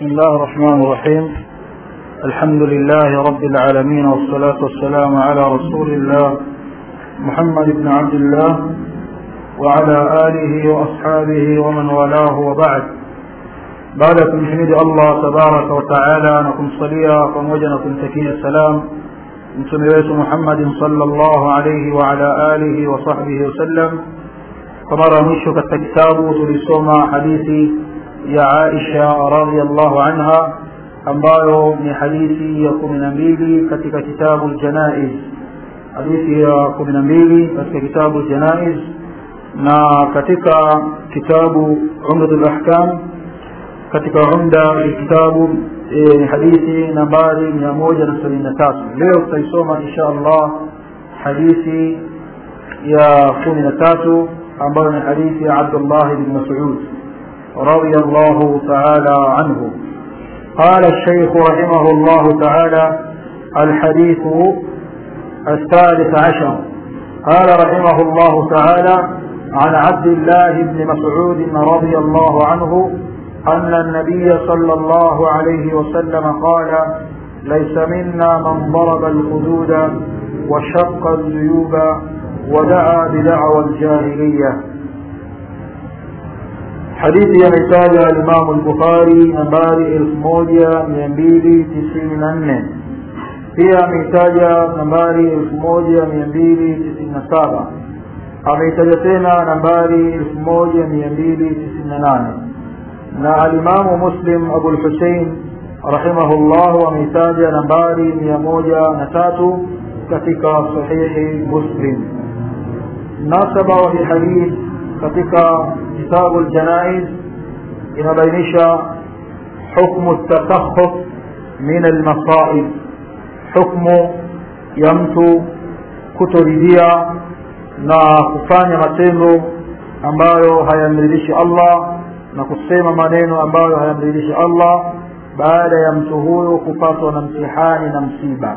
بسم الله الرحمن الرحيم الحمد لله رب العالمين والصلاة والسلام على رسول الله محمد بن عبد الله وعلى آله وأصحابه ومن والاه وبعد بعدكم حمد الله تبارك وتعالى نكم صليا وموجنكم تكين السلام mtume wetu muhammadin salllahu alaihi waala alihi wasahbihi wasallam kwa mara ya mwisho katika kitabu tulisoma hadithi ya aisha radiallahu anha ambayo ni hadithi ya kumi na mbili katika kitabu ljanaiz hadithi ya kumi na mbili katika kitabu ljanaiz na katika kitabu umdatu lahkam katika umda ya kitabu ni hadithi nambari mia moja na sabini na tatu leo tutaisoma insha allah hadithi ya kumi na tatu ambayo ni hadithi ya abdullah bn masud رضي الله تعالى عنه قال الشيخ رحمه الله تعالى الحديث الثالث عشر قال رحمه الله تعالى عن عبد الله بن مسعود رضي الله عنه أن النبي صلى الله عليه وسلم قال ليس منا من ضرب الخدود وشق الجيوب ودعا بدعوى الجاهلية حديث يمتاج الإمام البخاري نمباري الفموجيا ميامبيلي تسعين ننن pia ameitaja nambari elfu moja mia mbili tisini na saba ameitaja tena nambari elfu moja mia mbili tisini na nane na alimamu muslim abulhusein rahimahullahu ameitaja nambari mia moja na tatu katika sahihi muslim nasaba wa hihadith katika kitabu ljanaiz inabainisha hukmu tatakhuf min almasaib hukmu ya mtu kutoridhia na kufanya matendo ambayo hayamridhishi allah na kusema maneno ambayo hayamridhishi allah baada ya mtu huyo kupatwa na mtihani na msiba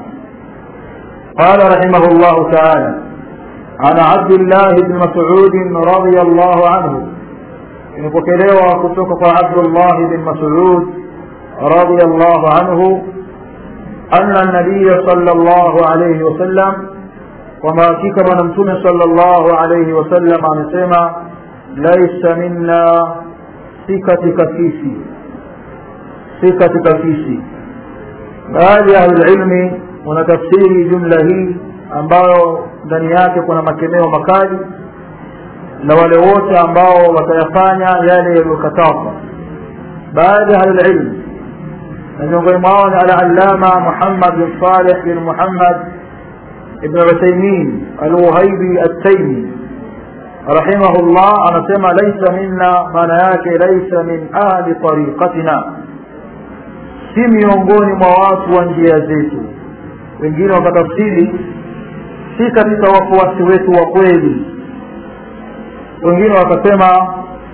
قال رحمه الله تعالى عن عبد الله بن مسعود رضي الله عنه imepokelewa kutoka kwa abdullah bin masud radiallahu anhu ana nabiya sal llahu alaihi wasallam kwamba hakika bwana mtume sal llahu alaihi wasallam amesema laisa minna si katika sisi si katika sisi baadhi ya ahlulilmi wanatafsiri jumla hii ambayo ndani yake kuna makemeo makali na wale wote ambao watayafanya yale yaliyokatazwa baadhi ya ahlulilmi na miongoni mwao ni alalama muhammad bin saleh bin muhammad ibn uthaimin alwuhaibi attaimi rahimahullah anasema laisa minna maana yake laisa min ahli tariqatina si miongoni mwa watu wa njia zetu wengine wakatafsiri si katika wafuasi wetu wa kweli wengine wakasema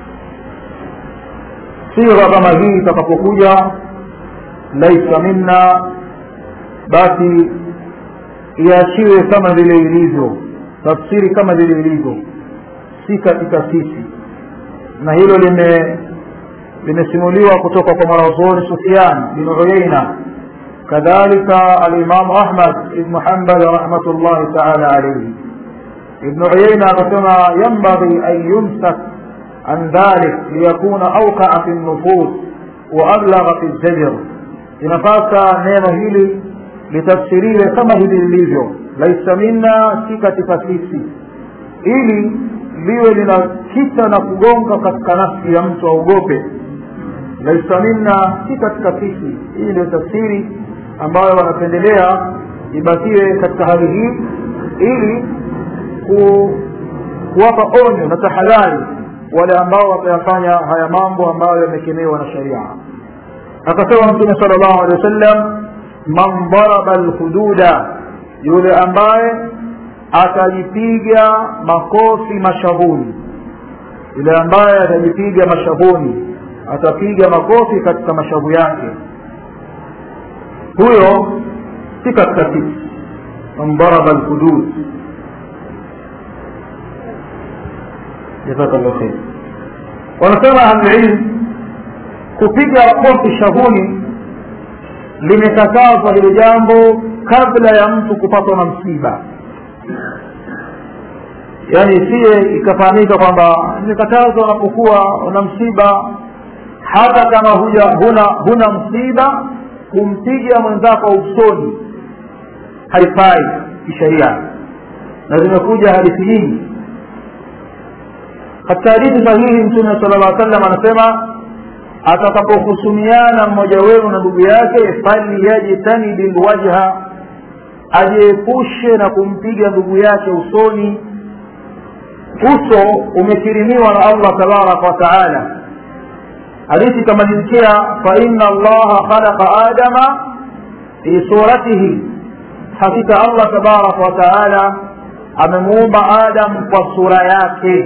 sigha kama hii itakapokuja laisa minna basi iachiwe kama vile ilivyo tafsiri kama vile ilivyo si katika sisi na hilo lime limesimuliwa kutoka kwa mwanazuoni Sufyan bin Uyaina kadhalika alimamu Ahmad ibn Hanbal rahmatullahi taala alayhi ibn Uyaina akasema yanbaghi an yumsak an dhalik liyakuna awqaa fi nufus wa ablagha fi zajr inapasa neno hili litafsiriwe kama hili lilivyo laisa minna si katika sisi ili liwe linakita na kugonga katika nafsi ya mtu aogope laisa minna si katika sisi hii ndio tafsiri ambayo wanapendelea ibakiwe katika hali hii ili ku, kuwapa onyo na tahadhari wale ambao watayafanya haya mambo ambayo yamekemewa na sharia akasema mtume sala llahu alehi wasallam man daraba lhududa yule ambaye atajipiga makofi mashavuni yule ambaye atajipiga mashavuni atapiga makofi katika mashavu yake huyo si katika sisi man daraba lhudud jazakallah khair wanasema ahlulilm kupiga kofi shavuni limekatazwa hilo jambo kabla ya mtu kupatwa na msiba yaani isiye ikafahamika kwamba imekatazwa unapokuwa una msiba hata kama huja huna huna msiba kumpiga mwenzako usoni haifai kisheria na zimekuja hadithi nyingi katika hadithi sahihi mtume sala llah sallam anasema atakapohusumiana mmoja wenu na ndugu yake falyajtanibi lwajha ajiepushe na kumpiga ndugu yake usoni uso umekirimiwa na allah tabaraka wa taala hadithi ikamalizikia faina allaha khalaqa adama fi suratihi hakika allah tabaraka wa taala amemuumba adam kwa sura yake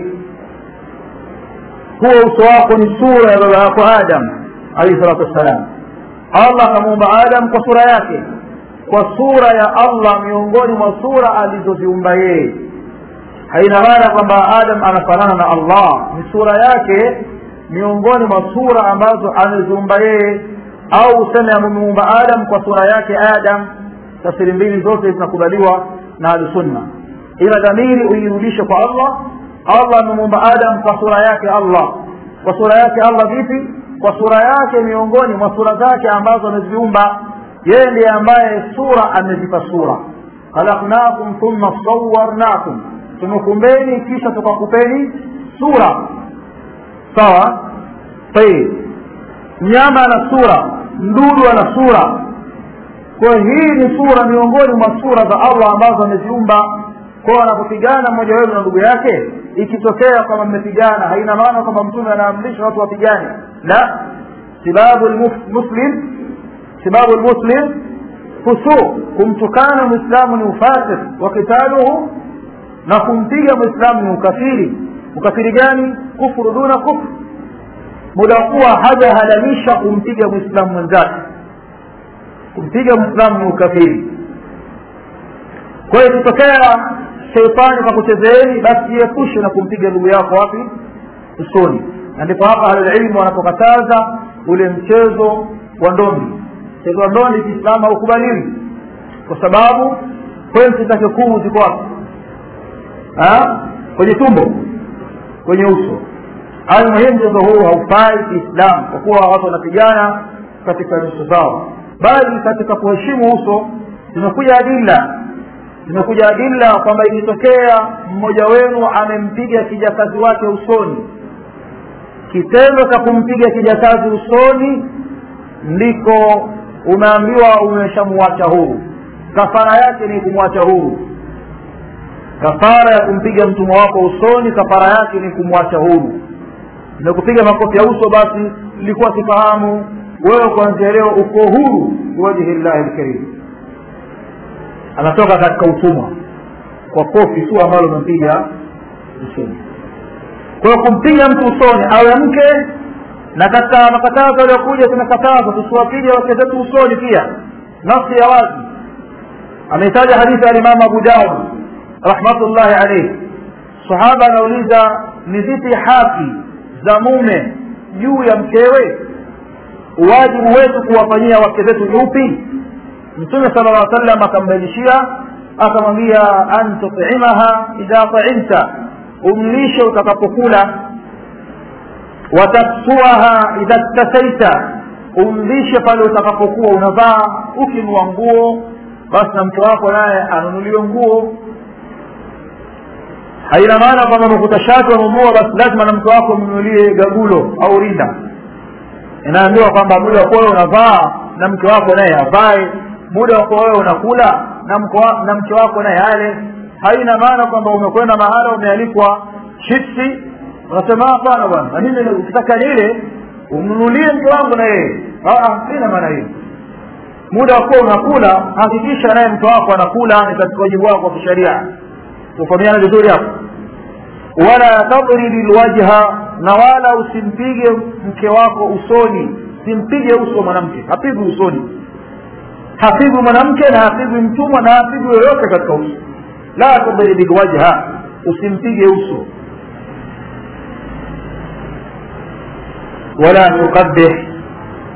huo uso wako ni sura ya baba yako adam alaihi salatu wassalam allah akamuumba adam kwa sura yake kwa sura ya allah miongoni mwa sura alizoziumba yeye haina maana kwamba adam anafanana na allah ni sura yake miongoni mwa sura ambazo ameziumba yeye au useme amemuumba adam kwa sura yake adam tafsiri mbili zote zinakubaliwa na ahlusunna ila dhamiri uirudishe kwa allah allah amemuumba adam kwa sura yake allah kwa sura yake allah vipi kwa sura yake miongoni mwa sura zake ambazo ameziumba yeye ndiye ambaye sura amezipa sura khalaqnakum thumma sawarnakum tumekumbeni kisha tukakupeni sura sawa tayib mnyama ana sura mdudu ana sura kwa hii ni sura miongoni mwa sura za allah ambazo ameziumba kwao anapopigana mmoja wenu na ndugu yake ikitokea kwamba mmepigana haina maana kwamba mtume anaamrisha watu wapigane la sibabu lmuslim sibabu lmuslim fusuq kumtukana mwislamu ni ufasik wa kitaluhu na kumpiga mwislamu ni ukafiri ukafiri gani kufuru duna kufru muda kuwa hajahalalisha kumpiga mwislamu mwenzake kumpiga mwislamu ni ukafiri kwa hiyo ikitokea sheitani kwa kuchezeeni basi jiepushe na kumpiga ndugu yako wapi usoni na ndipo hapa ahlulilmu wanapokataza ule mchezo wa ndondi mchezo wa ndondi kiislamu haukubaliwi kwa sababu pointi zake kuu ziko wapi kwenye tumbo kwenye uso hayo muhimu mchezo huu haufai kiislamu kwa kuwa watu wanapigana katika nyuso zao bali katika kuheshimu uso zimekuja adila zimekuja adila kwamba ikitokea mmoja wenu amempiga kijakazi wake usoni kitendo cha kumpiga kijakazi usoni ndiko umeambiwa umeshamuacha huru kafara yake ni kumwacha huru kafara ya kumpiga mtumwa wako usoni kafara yake ni kumwacha huru nimekupiga makofi ya uso basi ilikuwa sifahamu wewe kuanzia leo uko huru biwajhi llahi lkarim anatoka katika utumwa kwa kofi tu ambalo umempiga usoni kwa hiyo kumpiga mtu usoni awe mke na katika makatazo yaliyokuja tumekataza tusiwapige wake zetu usoni pia nafsi ya wazi ameitaja hadithi ya alimamu abu daud rahmatullahi alaihi sahaba anauliza ni zipi haki za mume juu ya mkewe wajibu wetu kuwafanyia wake zetu ni upi mtume sala llah sallam akambainishia akamwambia an tutimaha idha taimta umlishe utakapokula wataksuaha idha ktasaita umlishe pale utakapokuwa unavaa ukinua nguo basi na mke wako naye anunuliwe nguo haina maana kwamba makuta shati wanunua basi lazima na mke wako mnunulie gagulo au rinda inaambiwa kwamba muda wa kuwa unavaa na mke wako naye avae muda wa kuwa wewe unakula na mke wa, na mke wako naye ale haina maana kwamba umekwenda mahala umealikwa chipsi unasema hapana bwana na mimi ukitaka nile umnunulie mke wangu na yeye sina maana hiyo muda wa kuwa unakula hakikisha naye mke wako anakula ni katika wajibu wako wa kisheria tufahamiana vizuri hapo wala tadribi lwajha na wala usimpige mke wako usoni simpige uso mwanamke hapigwi usoni hapigwi mwanamke na hapigwi mtumwa na hapigwi yoyote katika uso la tadribi lwajha usimpige uso wala tukabih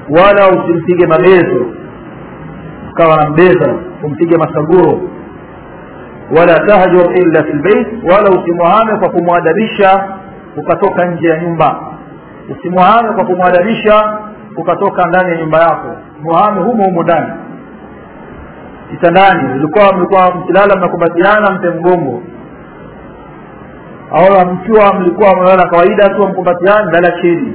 wala usimpige mabezo ukawa na mbeza umpige masaguro wala tahjur illa fi lbeit wala usimwahame kwa kumwadabisha ukatoka nje ya nyumba usimwahame kwa kumwadabisha ukatoka ndani ya nyumba yako muhame humo humo ndani kitandani ulikuwa mlikuwa mkilala mnakumbatiana mpe mgongo au mkiwa mlikuwa mnaona kawaida tu mkumbatiana lala chini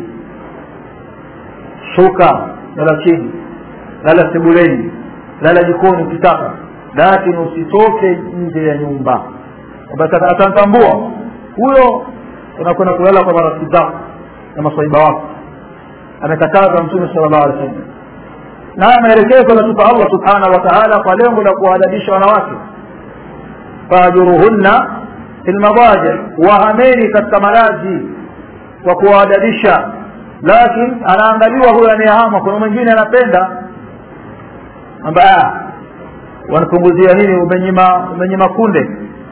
shuka lala chini lala sebuleni lala jikoni ukitaka lakini usitoke nje ya nyumba atamtambua huyo unakwenda kulala kwa marafiki zako na maswaiba wako amekataza mtume sala llahu alih wasallam naye maelekezo ametupa allah subhanahu wa taala kwa lengo la kuwaadabisha wanawake fajuruhunna fi lmadaji wahameni katika malazi kwa kuwaadabisha lakini anaangaliwa huyo anayehama kuna mwingine anapenda ambaye wanapunguzia nini umenyima umenyima kunde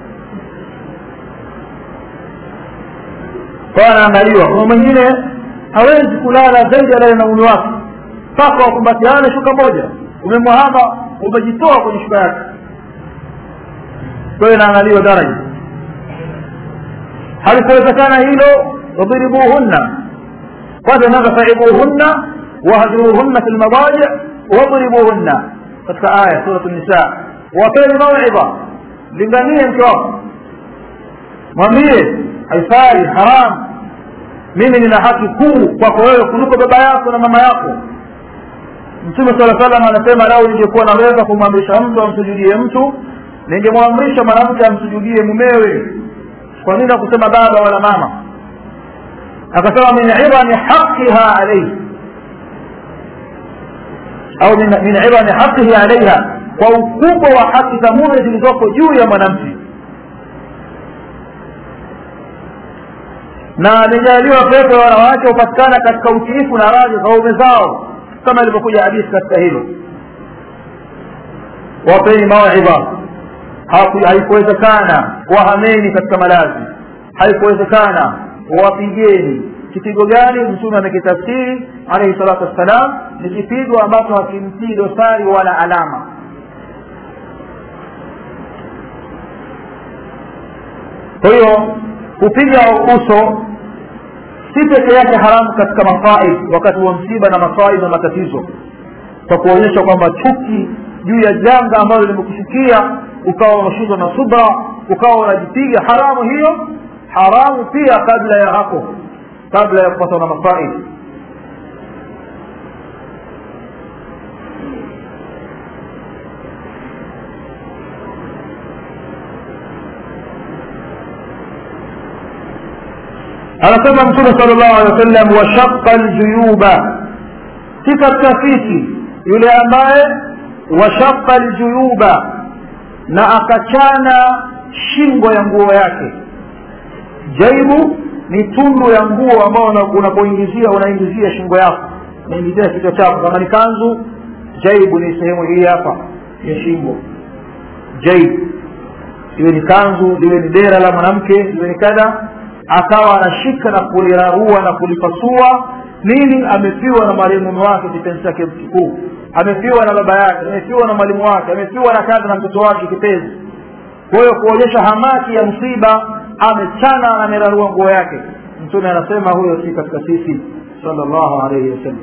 kwa anaangaliwa kuna mwingine hawezi kulala zaidi alale na uni wake mpaka wakumbatiane shuka moja umemwahama umejitoa kwenye shuka yake kwa hiyo inaangaliwa daraja halikuwezekana hilo wadribuhunna kwanza naza faibuhunna wahjuruhunna fi lmadaji wadribuhunna katika aya surat nisa wapeni mauidha linganie mke wako mwambie haifai haram mimi nina haki kuu kwako wewe kuliko baba yako na mama yako mtume sala salam anasema lau ningekuwa naweza kumwamrisha mtu amsujudie mtu ningemwamrisha mwanamke amsujudie mumewe kwa nini akusema baba wala mama akasema min idhami haqiha alaihi au min idhami haqihi alaiha kwa ukubwa wa haki za mume zilizoko juu ya mwanamke na lijaliwa pepo ya wanawake hupatikana katika utiifu na radhi za waume zao kama ilivyokuja hadithi katika hilo wapeni mawidha haikuwezekana wahameni katika malazi haikuwezekana wapigeni kipigo gani mtume amekitafsiri alaihi salatu wassalam ni kipigo ambacho hakimtii dosari wala alama kwa hiyo kupiga uso si peke yake haramu katika masaib wakati wa msiba na masaib na matatizo kwa kuonyesha kwamba chuki juu ya janga ambalo limekushukia ukawa unashindwa na subra ukawa unajipiga haramu hiyo haramu pia kabla ya hapo kabla ya kupatwa na masaib anasema mtume sala llahu alehi wa sallam washaqa ljuyuba si katika sisi yule ambaye washaqa ljuyuba na akachana shingo ya nguo yake jaibu ni tundu ya nguo ambao unapoingizia unaingizia shingo yako unaingizia kichwa chako kama ni kanzu jaibu ni sehemu hii hapa ya shingo jaibu iwe ni kanzu liwe ni dera la mwanamke liwe ni kadha akawa anashika na kulirarua na kulipasua nini amefiwa na mwalimu wake kipenzi chake kikuu amefiwa na baba yake amefiwa na mwalimu wake amefiwa na kazi na mtoto wake kipenzi kwa hiyo kuonyesha hamaki ya msiba amechana na amerarua nguo yake mtume anasema huyo si katika sisi sallallahu alaihi wasallam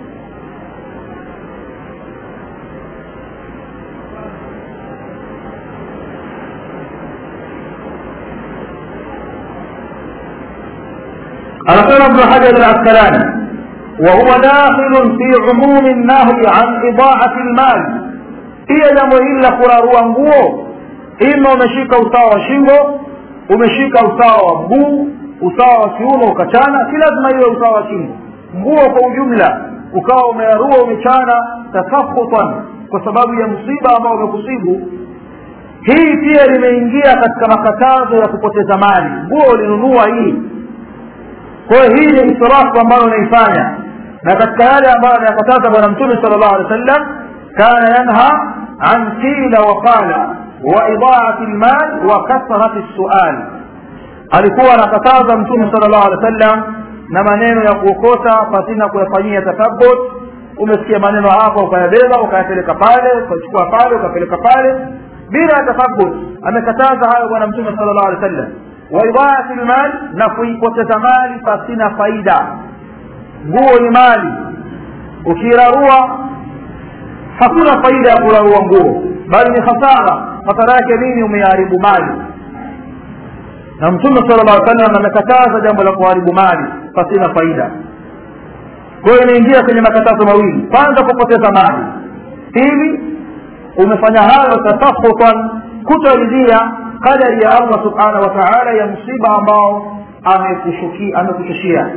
anasema ibnu hajar alaskalani وهو داخل في عموم النهي عن إضاعة المال pia jambo hili la kurarua nguo ima umeshika usawa wa shingo umeshika usawa wa mguu usawa wa kiuno ukachana si lazima iwe usawa wa shingo nguo kwa ujumla ukawa umearua umechana tasakhutan kwa sababu ya msiba ambao umekusibu hii pia limeingia katika makatazo ya kupoteza mali nguo ulinunua hii kwa hiyo hii ni israfu ambayo unaifanya na katika yale ambayo anayakataza bwana mtume sala llahu alehi wa sallam kana yanha an qila wa qala wa idaati lmal wa kathrati lsual alikuwa anakataza mtume sala llahu alehi wa sallam na maneno ya kuokota pasina kuyafanyia tathabut umesikia maneno hapa ukayabeba ukayapeleka pale ukachukua pale ukapeleka pale bila tathabut amekataza hayo bwana mtume sala llahu alehi wa sallam waidhaati lmal na kuipoteza mali pasina faida nguo ni mali ukirarua hakuna faida ya kurarua nguo bali ni hasara hasara yake nini umeharibu mali na mtume sala llah sallam amekataza jambo la kuharibu mali pasina faida kwa hiyo inaingia kwenye makatazo mawili kwanza kupoteza mali pili umefanya hayo tasahutan kutoridhia qadari ya allah subhanahu wa taala ya msiba ambao amekushushia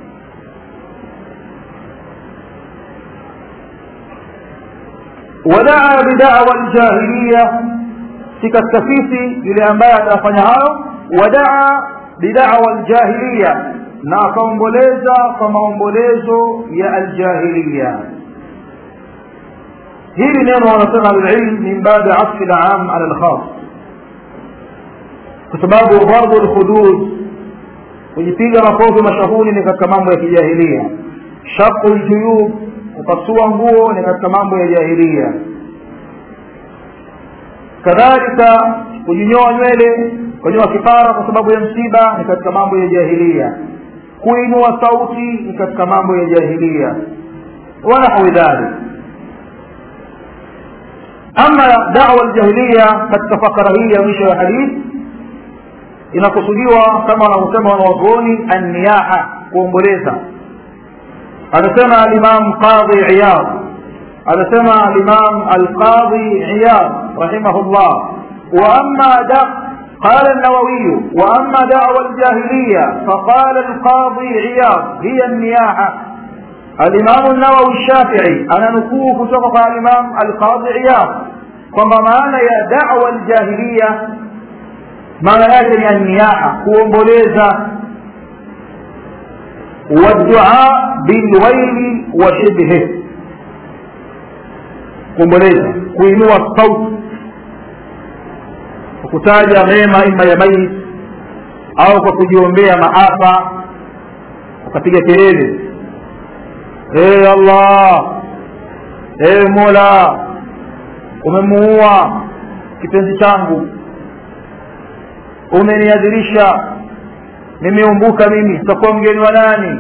wadaa bidawa ljahiliya si katika sisi yule ambaye atafanya hayo wadaa bidawa ljahiliya na akaomboleza kwa maombolezo ya aljahiliya hili neno wanasema alilm min babi asfi lam ala lkhas kwa sababu dharbu lhudud kujipiga makofi mashahuni ni katika mambo ya kijahilia shaku ljuyub kupasua nguo ni katika mambo ya jahilia kadhalika kujinyoa nywele kunyoa kipara kwa sababu ya msiba ni katika mambo ya jahilia kuinua sauti ni katika mambo ya jahilia wanahawi dhalik ama dawa ljahiliya katika fakara hii ya mwisho ya hadithi inakusudiwa kama wanavyosema wanawazuoni anniyaha kuomboleza anasema alimam qadhi iyad anasema alimam alqadhi iyad rahimahullah wa amma da قال النووي وأما دعوى الجاهلية فقال القاضي عياض هي النياحة الإمام النووي الشافعي أنا نكوه كتبق الإمام القاضي عياض kwamba maana ya dawa ljahiliya maana yake ni anniyaha kuomboleza waddua bilwaili wa shibhe kuomboleza kuinua sauti kwa kutaja mema ima ya maiti au kwa kujiombea maafa ukapiga kelele ee allah ee mola umemuua kipenzi changu umeniadhirisha nimeumbuka mimi sitakuwa mgeni wa nani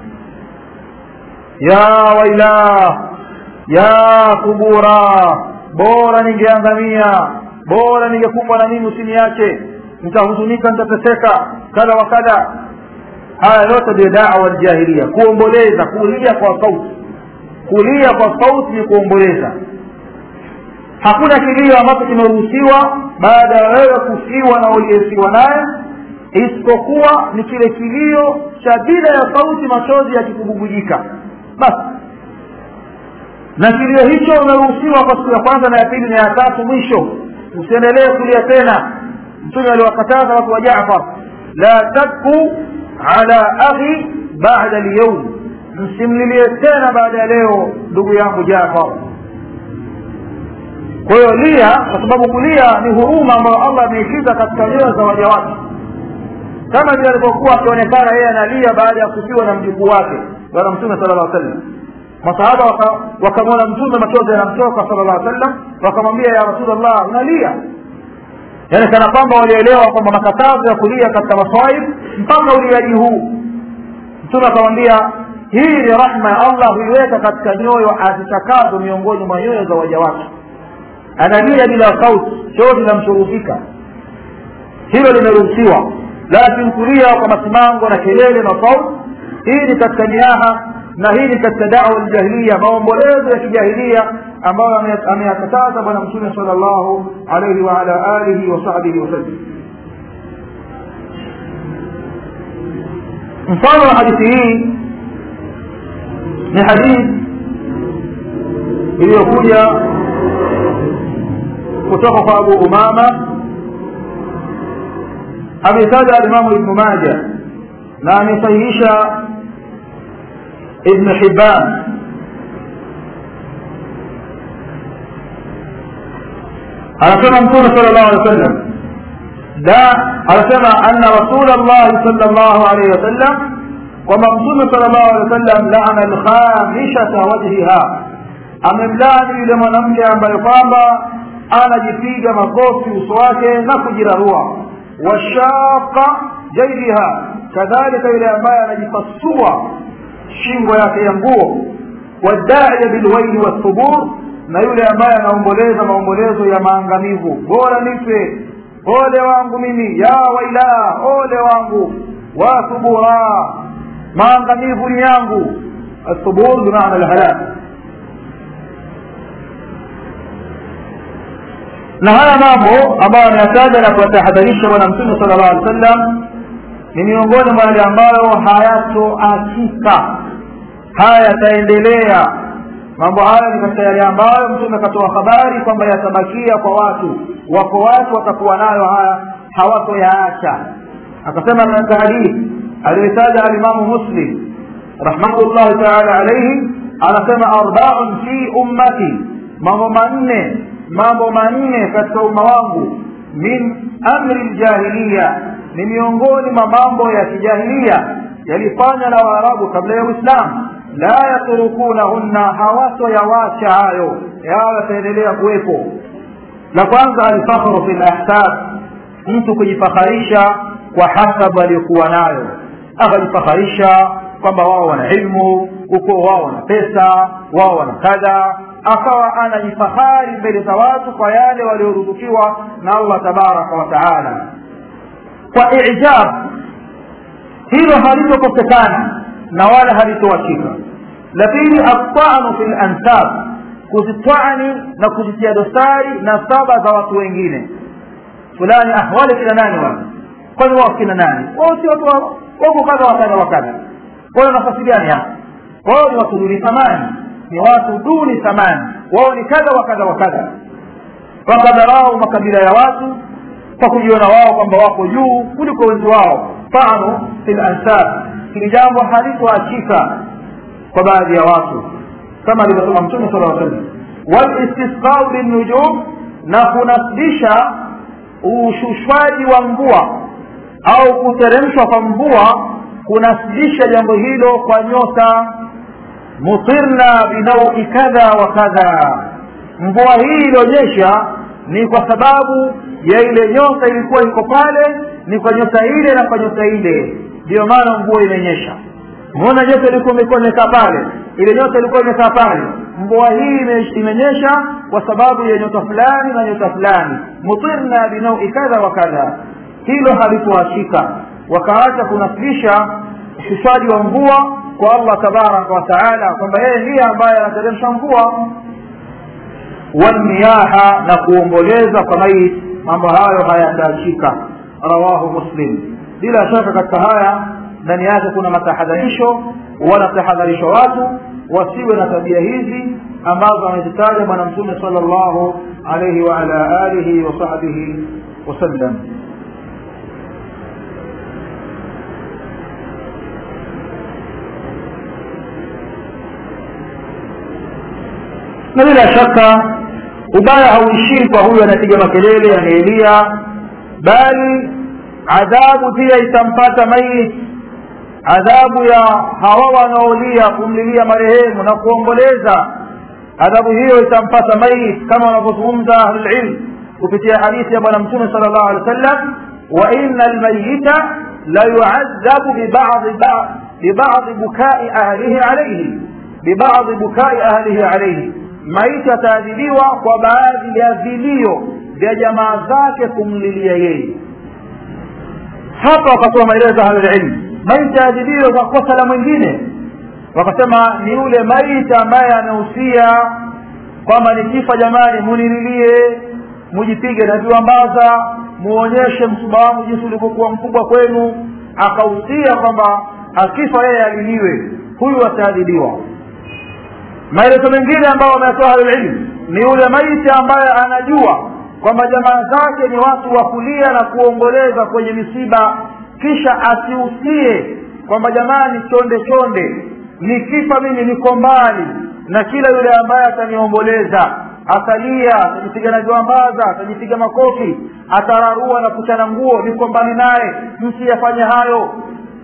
ya wailah ya kubura bora ningeangamia bora ningekumbwa na nini usiniache nitahuzunika nitateseka kadha wa kadha haya yote ndio dawa aljahilia kuomboleza kulia kwa sauti kulia kwa sauti ni kuomboleza hakuna kilio ambacho kimeruhusiwa baada ya wewe kufiwa na uliyesiwa naye isipokuwa ni kile kilio cha bila ya sauti machozi yakikububujika basi na kilio hicho umeruhusiwa kwa siku ya kwanza na ya pili na ya tatu mwisho usiendelee kulia tena mtume aliwakataza watu wa jafar la tabku ala akhi bada lyaum msimlilie tena baada ya leo ndugu yangu jafar kwa hiyo lia kwa sababu kulia ni huruma ambayo allah ameikiza katika nyoyo za waja wake kama vile alivyokuwa akionekana yeye analia baada ya kufiwa na mjukuu wake bwana mtume sala llah sallam masahaba wakamwona mtume machozi yanamtoka sala llah sallam wakamwambia ya rasulllah unalia yaani kana kwamba walielewa kwamba makatazo ya kulia katika maswaib mpaka uliaji huu mtume akamwambia hii ni rahma ya allah huiweka katika nyoyo azitakazo miongoni mwa nyoyo za waja wake analia bila sauti chozi linamshurufika hilo limeruhusiwa lakini kulia kwa masimango na kelele na sauti hii ni katika niaha na hii ni katika dawa ljahiliya maombolezo ya kijahilia ambayo ameyakataza bwana mtume sala llahu alaihi waala alihi wasahbihi wasallam mfano wa hadithi hii ni hadithi iliyokuja kutoka kwa abu umama ametaja alimamu ibnu maja na amesahihisha ابن حبان anasema mtume sala llahu alehi wasallam da anasema anna rasul llahi sala llahu alaihi wasallam kwamba mtume sala llahu alehi wa sallam laana lkhamishata wajhiha amemlani yule mwanamke ambaye kwamba anajipiga makofi uso wake na kujirarua washaqa jaidiha kadhalika yule ambaye anajipasua shingo yake ya nguo wadaiya bilwaili wathubur na yule ambaye anaomboleza maombolezo ya maangamivu bora nife ole wangu mimi ya waila ole wangu wathubura maangamivu ni yangu athubur bimaana lhalak na haya mambo ambayo ameyataja na kuwatahadharisha bwana mtume sala llahu alih wa sallam ni miongoni mwa yale ambayo hayatoachika haya yataendelea mambo haya ni katika yale ambayo mtume akatoa habari kwamba yatabakia kwa watu wako watu watakuwa nayo haya hawatoyaacha akasema katika hadithi aliyoitaja alimamu muslim rahmatullahi taala alaihi anasema arbaun fi ummati mambo manne mambo manne katika umma wangu min amri ljahiliya ni miongoni mwa mambo ya kijahilia yalifanywa na waarabu kabla ya uislamu la yatrukunahunna hawatoyawacha hayo yao yataendelea kuwepo la kwanza alfakhru fi lahsab mtu kujifakharisha kwa hasabu aliyokuwa nayo akajifakharisha kwamba wao wana ilmu ukoo wao wana pesa wao wana kadha akawa anajifahari mbele za watu kwa yale walioruzukiwa na allah tabaraka wa taala kwa ijab hilo halitokosekana na wala halitoachika la pili atanu fi lansab kuzitwani na kuzitia dosari na saba za watu wengine fulani ah wale kina nani wale kwani wao kina nani wao si watu wako kadha wakadha wakadha wao nafasi gani hapa wao ni watu duni thamani ni watu duni thamani wao ni kadha wa kadha wa kadha wakadharau makabila ya watu kwa kujiona wao kwamba wako juu kuliko wenzi wao tano fi lansab hili jambo halitoachika kwa baadhi ya watu kama alivyosema mtume sala aa sallam walistisqau binnujum na kunasibisha ushushwaji wa mvua au kuteremshwa kwa mvua kunasibisha jambo hilo kwa nyota mutirna binaui kadha wa kadha mvua hii ilionyesha ni kwa sababu ya ile nyota ilikuwa iko pale ni kwa nyota ile na kwa nyota ile ndiyo maana mvua imenyesha mbona nyota ilikuwa imekuwa imekaa pale ile nyota ilikuwa imekaa pale mvua hii imenyesha kwa sababu ya nyota fulani na nyota fulani mutirna binaui kadha wa kadha hilo halikuachika wakaacha kunasibisha ushushaji wa mvua kwa allah tabaraka wa taala kwamba yeye ndiye ambaye anateremsha mvua walmiyaha na kuomboleza kwa maiti mambo hayo hayataachika rawahu muslim bila shaka katika haya ndani yake kuna matahadharisho wanatahadharishwa watu wasiwe na tabia hizi ambazo amezitaja bwana mtume sala llahu alaihi waala alihi wasahbihi wasallam na bila shaka ubaya hauishii kwa huyu anapiga makelele anaelia bali adhabu pia itampata maiti adhabu ya hawa wanaolia kumlilia marehemu na kuomboleza adhabu hiyo itampata maiti kama wanavyozungumza ahlulilm kupitia hadithi ya bwana mtume sala llahu alehi wa sallam wa ina lmayita la yuadhabu bibadi bukai ahlihi alaihi bibadi bukai ahlihi alaihi maiti ataadhibiwa kwa baadhi ya vilio vya jamaa zake kumlilia yeye hapa wakatoa maelezo ahlulilmu maiti aadhibiwe kwa kosa la mwingine wakasema ni yule maiti ambaye amehusia kwamba nikifa jamani munililie mujipige na viwambaza muonyeshe msuba wangu jinsi ulivyokuwa mkubwa kwenu akahusia kwamba akifa yeye aliliwe huyu ataadhibiwa maelezo mengine ambayo wametoa ahlulilmu ni yule maiti ambaye anajua kwamba jamaa zake ni watu wa kulia na kuomboleza kwenye misiba kisha asiusie kwamba jamani chonde chonde nikifa mimi niko mbali na kila yule ambaye ataniomboleza atalia atajipiga na viwambaza atajipiga makofi atararua na kuchana nguo niko mbali naye msiyafanye hayo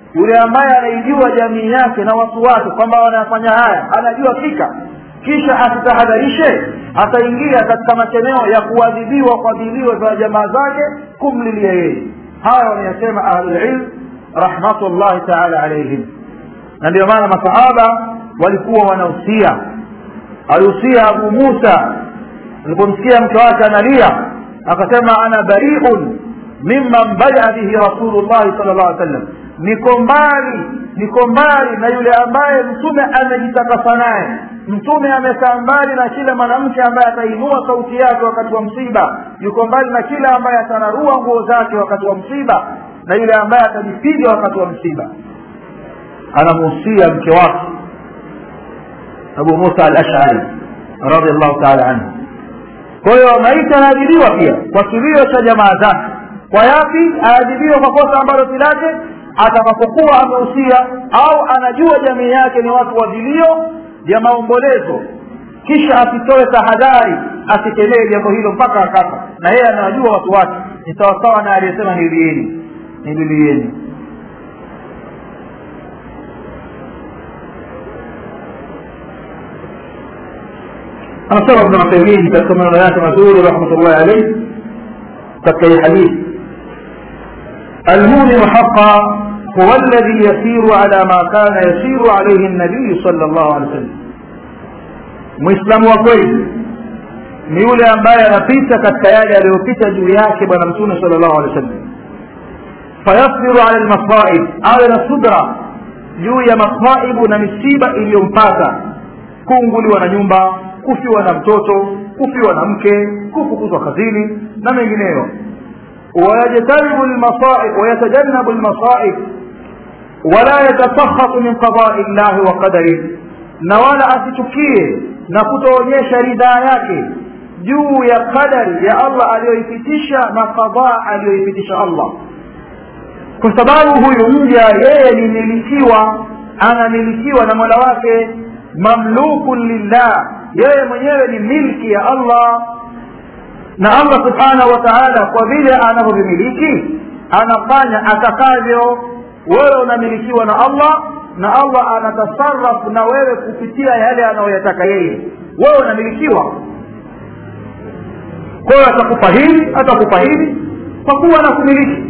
yule ambaye anaijua jamii yake na watu wake kwamba wanafanya haya anajua fika kisha asitahadharishe ataingia katika macheneo ya kuadhibiwa kwa vilio vya jamaa zake kumlilia yeye haya wanayasema ahlulilm rahmatullahi taala alaihim na ndio maana masahaba walikuwa wanahusia alihusia abu musa alipomsikia mke wake analia akasema ana bariun mimman badaa bihi rasulullahi sal llah alih sallam niko mbali niko mbali na yule ambaye mtume amejitakasa naye mtume amekaa mbali na kila mwanamke ambaye atainua sauti yake wakati wa msiba yuko mbali na kila ambaye atanarua nguo zake wakati wa msiba na yule ambaye atajipiga wakati wa msiba anamuhusia mke wake abu musa al ashari radiallahu taala anhu kwa hiyo maiti anaadhibiwa pia kwa kilio cha jamaa zake kwa yapi aadhibiwa kwa kosa ambalo si lake atakapokuwa amehusia au anajua jamii yake ni watu wa vilio vya maombolezo kisha asitoe tahadhari asikelee jambo hilo mpaka akafa na yeye anawajua watu wake ni sawasawa na aliyesema nilieni nililieni anasema ibn uthaymin katika maneno yake mazuri rahmatullahi alayhi katika hii hadithi المؤمن حقا هو الذي يسير على ما كان يسير عليه النبي صلى الله عليه وسلم muislamu wa kweli ni yule ambaye anapita katika yale aliyopita juu yake bwana mtume sala llahu alehi wa sallam fayasbiru ala lmasaib awe na subra juu ya masaibu na misiba iliyompata kuunguliwa na nyumba kufiwa na mtoto kufiwa na mke kufukuzwa kazini na mengineyo ويجتنب المصائب ويتجنب المصائب ولا يتسخط من قضاء الله وقدره na wala asichukie na kutoonyesha ridhaa yake juu ya qadari ya allah aliyoipitisha na qadhaa aliyoipitisha allah kwa sababu huyu mja yeye ni milikiwa anamilikiwa na mola wake mamlukun lillah yeye mwenyewe ni milki ya allah na allah subhanahu wa taala kwa vile anavyovimiliki anafanya atakavyo wewe unamilikiwa na allah na allah anatasarafu na wewe kupitia yale anayoyataka yeye wewe unamilikiwa kwa hiyo atakupa hili atakupa hili kwa kuwa anakumiliki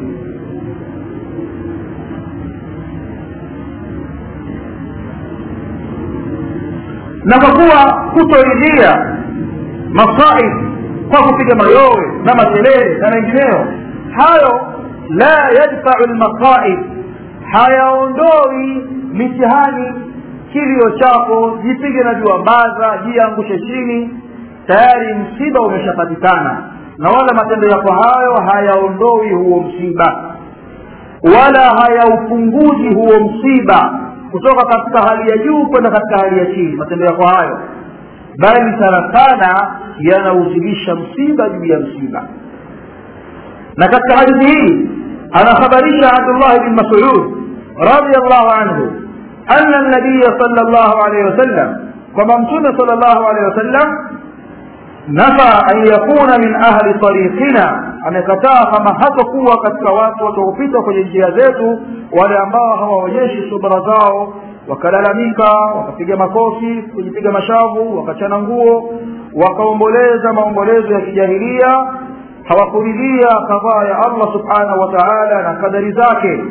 na kwa kuwa kutoridhia masaib kwa kupiga mayowe na makelele na mengineyo hayo la yadfau lmasaib hayaondoi mitihani kilio chako jipige na juambaza jiangushe chini tayari msiba umeshapatikana na wala matendo yako hayo hayaondoi huo msiba wala hayaupunguzi huo msiba kutoka katika hali ya juu kwenda katika hali ya chini matendo yako hayo bali sana sana yanauzidisha msiba juu ya msiba na katika hadithi hii anakhabarisha abdullah bin masud radiallahu anhu ana nabiya sala llahu alaihi wasallam kwamba mtume sala llahu alaihi wasallam nafa an yakuna min ahli tariqina amekataa kama hatakuwa katika watu wataopita kwenye njia zetu wale ambao hawaonyeshi subra zao wakalalamika wakapiga makofi kujipiga mashavu wakachana nguo wakaomboleza maombolezo ya kijahilia hawakuridhia kadhaa ya allah subhanahu wa taala na kadari zake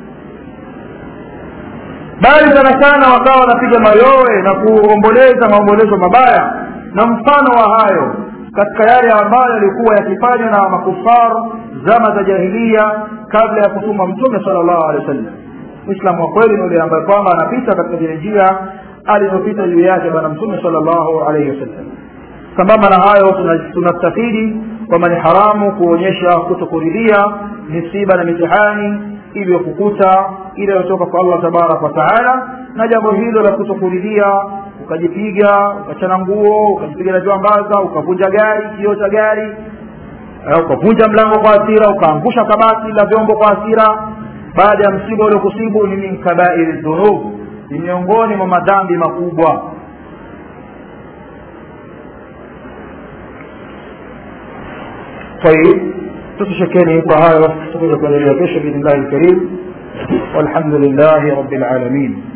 bali sana sana wakawa wanapiga mayowe na kuomboleza maombolezo mabaya na mfano wa hayo katika yale ambayo yalikuwa yakifanywa na makufar zama za jahilia kabla ya kutuma mtume sala llahu alehi wa sallam mwislamu wa kweli ni yule ambaye kwamba anapita katika zile njia alizopita juu yake bwana mtume sala llahu alaihi wasallam sambamba na hayo tunastafidi kwamba ni haramu kuonyesha kutokuridhia misiba na mitihani iliyokukuta ile iliyotoka kwa allah tabaraka wa taala na jambo hilo la kutokuridhia ukajipiga ukachana nguo ukajipiga na juambaza ukavunja gari kioo cha gari ukavunja mlango kwa hasira ukaangusha kabati la vyombo kwa hasira baada ya msiba uliokusibu ni min kabairi dhunub ni miongoni mwa madhambi makubwa طيب تتشكيني kwa hayo tutakuja kuendelea kesho biidhnillahi lkarim والحمد لله رب العالمين